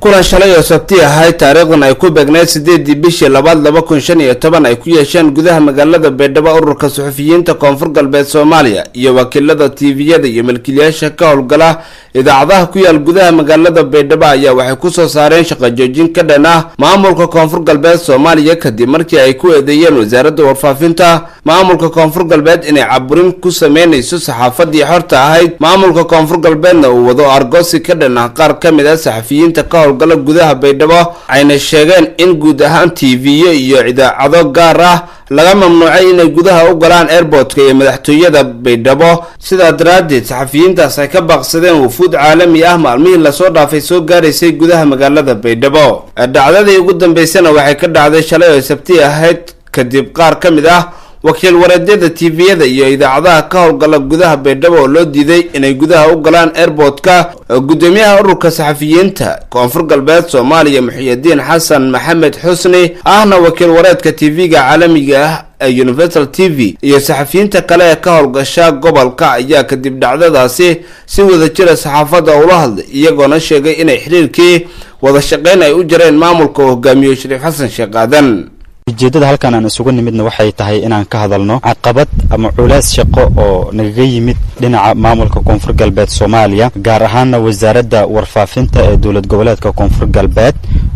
kulan shalay oo sabti ahayd taariikhdan ay ku beegneyd sideedii bishii labaad laba kun shan iyo toban ay ku yeesheen gudaha magaalada baydhabo ururka suxufiyiinta koonfur galbeed soomaaliya iyo wakiilada tviyada iyo milkiilayaasha ka howlgala idaacadaha ku yaal gudaha magaalada baydhabo ayaa waxay kusoo saareen shaqo joojin ka dhan ah maamulka koonfur galbeed soomaaliya kadib markii ay ku eedeeyeen wasaaradda warfaafinta maamulka koonfur galbeed inay caburin ku sameynayso saxaafadii xorta ahayd maamulka koonfur galbeedna uu wado argoosi ka dhan ah qaar ka mid ah saxafiyiinta ka howlgala gudaha baydhabo ayna sheegeen in guud ahaan tv-yo iyo idaacado gaar ah laga mamnuucay inay gudaha u galaan airbortka iyo madaxtooyada baydhabo sidaa daraaddeed saxafiyiintaas ay ka baaqsadeen wufuud caalami ah maalmihii lasoo dhaafay soo gaaraysay gudaha magaalada baydhabo dhacdadii ugu dambeysana waxay ka dhacday shalay oo sabti ahayd kadib qaar ka mid ah wakiil wareedyada tviyada iyo idaacadaha ka howlgala gudaha baydhabo oo loo diiday inay gudaha u galaan airbortka gudoomiyaha ururka saxafiyiinta koonfur galbeed soomaaliya muxiyidiin xasan maxamed xusni ahna wakiil wareedka tv-ga caalamiga ah ee universal t v iyo saxafiyiinta kale ee ka howlgasha gobolka ayaa kadib dhacdadaasi si wada jira saxaafadda ula hadlay iyagoona sheegay inay xiriirkii wada shaqeyn ay u jareen maamulka uu hogaamiyo shariif xasan sheekh aadan ujeeddada halkan aan isugu nimidna waxay tahay inaan ka hadalno caqabad ama culays shaqo oo nagaga yimid dhinaca maamulka koonfur galbeed soomaaliya gaar ahaana wasaaradda warfaafinta ee dowlad goboleedka koonfur galbeed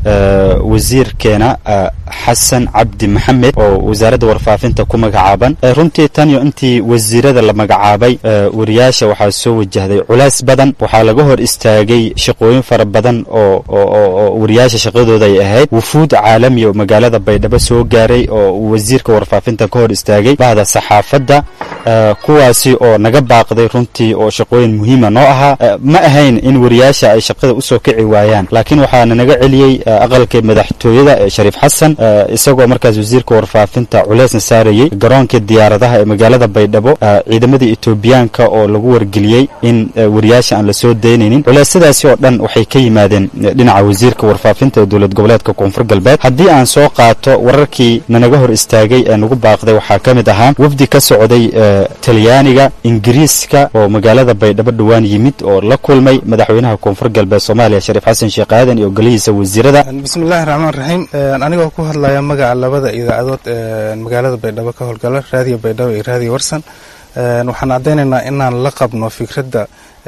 wasiirkeena xasan cabdi maxamed oo wasaaradda warfaafinta ku magacaaban runtii taniyo intii wasiirada la magacaabay wariyaasha waxaa soo wajahday culays badan waxaa laga hor istaagay shaqooyin fara badan oo oo wariyaasha shaqadooda ay ahayd wufuud caalamiya oo magaalada baydhabo soo gaaray oo wasiirka warfaafinta ka hor istaagay bahda saxaafadda kuwaasi oo naga baaqday runtii oo shaqooyin muhiima noo ahaa ma ahayn in wariyaasha ay shaqada usoo kici waayaan laakiin waxaana naga celiyey aqalka madaxtooyada ee shariif xasan isagoo markaas wasiirka warfaafinta culeysna saarayey garoonka diyaaradaha ee magaalada baydhabo ciidamadii etoobiyaanka oo lagu wargeliyey in wariyaasha aan lasoo daynaynin culeysyadaasi oo dhan waxay ka yimaadeen dhinaca wasiirka warfaafinta ee dowlad goboleedka koonfur galbeed haddii aan soo qaato wararkii nanaga hor istaagay ee nagu baaqday waxaa ka mid ahaa wafdi ka socday talyaaniga ingiriiska oo magaalada baydhabo dhowaan yimid oo la kulmay madaxweynaha koonfur galbeed soomaaliya shariif xasan sheekh aadan iyo golihiisa wasiirada bismillahi raxmaan raxiim anigoo ku hadlaya magaca labada idaacadood ee magaalada baydhabo ka howlgala raadiyo baydhabo iyo raadiyo warsan waxaan caddaynaynaa inaan la qabno fikradda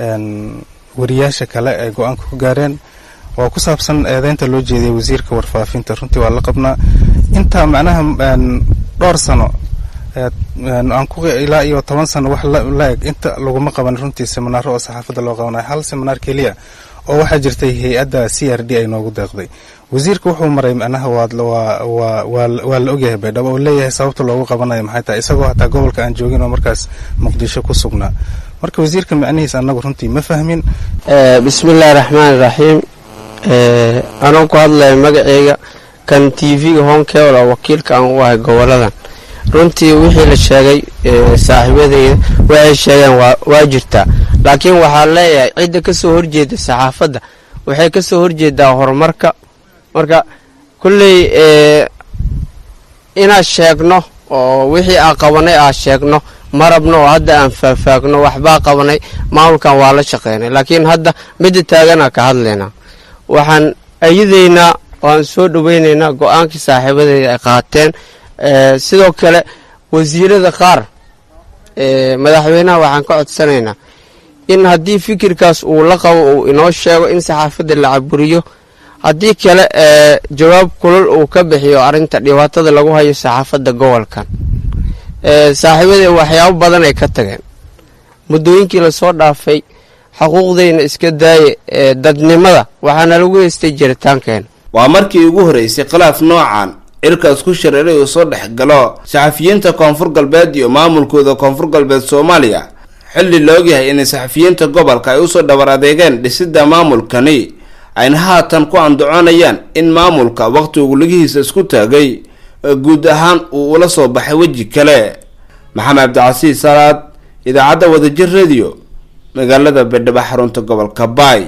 wariyaasha kale ay go-aanka ku gaareen oo ku saabsan eedeynta loo jeediyay wasiirka warfaafinta runtii waa la qabnaa intaa macnaha dhowr sano aan ku ilaa iyo toban sano wax la eg inta laguma qaban runtii seminaaro oo saxaafadda loo qabanayo hal seminaar keliya oo waxaa jirtay hay-adda c r d ay noogu deeqday wasiirka wuxuu maray macnaha waa la ogyahay baydhabo oo leeyahay sababta loogu qabanayo maxay tahay isagoo hataa gobolka aan joogin oo markaas muqdisho ku sugnaa marka wasiirka macnihiis annagu runtii ma fahmin bismillahi raxmaani raxiim anoo ku hadlaya magaceyga kan t v-ga honkebla wakiilka aan u ahay goboladan runtii wixii la sheegay saaxiibadeyda waxay sheegeen waa jirtaa laakiin waxaa leeyahay cidda ka soo horjeeda saxaafadda waxay ka soo horjeedaa horumarka marka kulley inaad sheegno oo wixii aan qabanay aan sheegno ma rabno oo hadda aan faahfaagno waxbaa qabanay maamulkan waa la shaqeynay laakiin hadda midda taaganaa ka hadlaynaa waxaan ayadaynaa waan soo dhoweynaynaa go-aankii saaxiibadeeda ay qaateen sidoo kale wasiirada qaar madaxweynaha waxaan ka codsanaynaa in haddii fikirkaas uu la qabo uu inoo sheego in saxaafadda la caburiyo haddii kale jawaab kulol uu ka bixiyo arrinta dhibaatada lagu hayo saxaafadda gobolkan saaxiibadee waxyaabo badan ay ka tageen muddooyinkii lasoo dhaafay xuquuqdayna iska daaye dadnimada waxaana lagu heystay jiritaankeena waa markii ugu horeysay khilaaf noocan cirkaas ku shareeray uu soo dhex galo saxafiyiinta koonfur galbeed iyo maamulkooda koonfur galbeed soomaaliya xilli la ogyahay inay saxafiyiinta gobolka ay usoo dhabar adeegeen dhisidda maamulkani ayna haatan ku andacoonayaan in maamulka wakhtigu ligihiisa isku taagay guud ahaan uu ula soo baxay weji kale maxamed cabdicasiis salaad idaacadda wadajir radio magaalada baydhabo xarunta gobolka baay